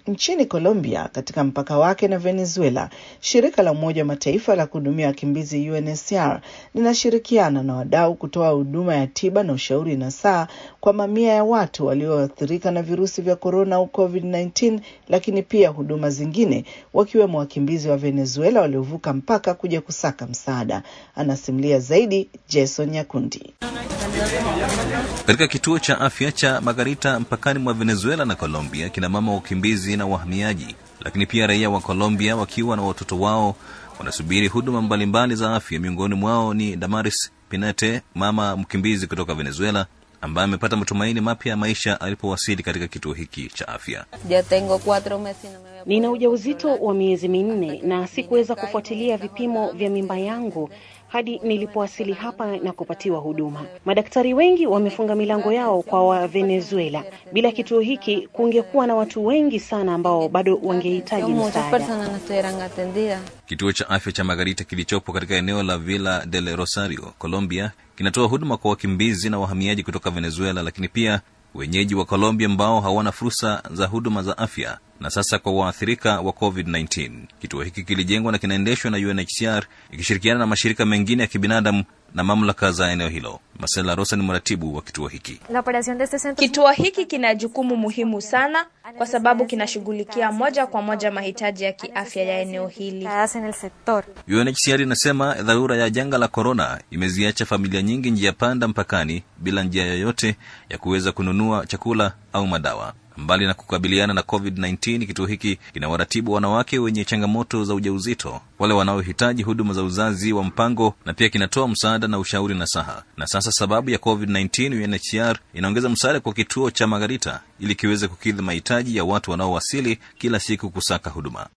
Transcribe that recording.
Nchini Colombia, katika mpaka wake na Venezuela, shirika la Umoja wa Mataifa la kuhudumia wakimbizi UNHCR linashirikiana na wadau kutoa huduma ya tiba na ushauri nasaha kwa mamia ya watu walioathirika na virusi vya korona au COVID-19, lakini pia huduma zingine, wakiwemo wakimbizi wa Venezuela waliovuka mpaka kuja kusaka msaada. Anasimulia zaidi Jason Nyakundi. Katika kituo cha afya cha Margarita mpakani mwa Venezuela na Colombia, kina mama wakimbizi na wahamiaji, lakini pia raia wa Colombia wakiwa na watoto wao wanasubiri huduma mbalimbali za afya. Miongoni mwao ni Damaris Pinete, mama mkimbizi kutoka Venezuela ambaye amepata matumaini mapya ya maisha alipowasili katika kituo hiki cha afya. Nina ujauzito wa miezi minne na sikuweza kufuatilia vipimo vya mimba yangu hadi nilipowasili hapa na kupatiwa huduma. Madaktari wengi wamefunga milango yao kwa wa Venezuela. Bila kituo hiki kungekuwa na watu wengi sana ambao bado wangehitaji msaada. Kituo cha afya cha Margarita kilichopo katika eneo la Villa del Rosario, Colombia, kinatoa huduma kwa wakimbizi na wahamiaji kutoka Venezuela, lakini pia wenyeji wa Colombia ambao hawana fursa za huduma za afya na sasa kwa waathirika wa COVID-19. Kituo hiki kilijengwa na kinaendeshwa na UNHCR ikishirikiana na mashirika mengine ya kibinadamu na mamlaka za eneo hilo. Marcela Rosa ni mratibu wa kituo hiki. Kituo hiki kina jukumu muhimu sana kwa sababu kinashughulikia moja kwa moja mahitaji ya kiafya ya eneo hili. UNHCR inasema dharura ya janga la korona imeziacha familia nyingi njia panda mpakani bila njia yoyote ya kuweza kununua chakula au madawa. Mbali na kukabiliana na COVID-19, kituo hiki kina waratibu wanawake wenye changamoto za ujauzito, wale wanaohitaji huduma za uzazi wa mpango, na pia kinatoa msaada na ushauri nasaha. Na sasa sababu ya COVID-19, UNHCR inaongeza msaada kwa kituo cha Margarita ili kiweze kukidhi mahitaji ya watu wanaowasili kila siku kusaka huduma.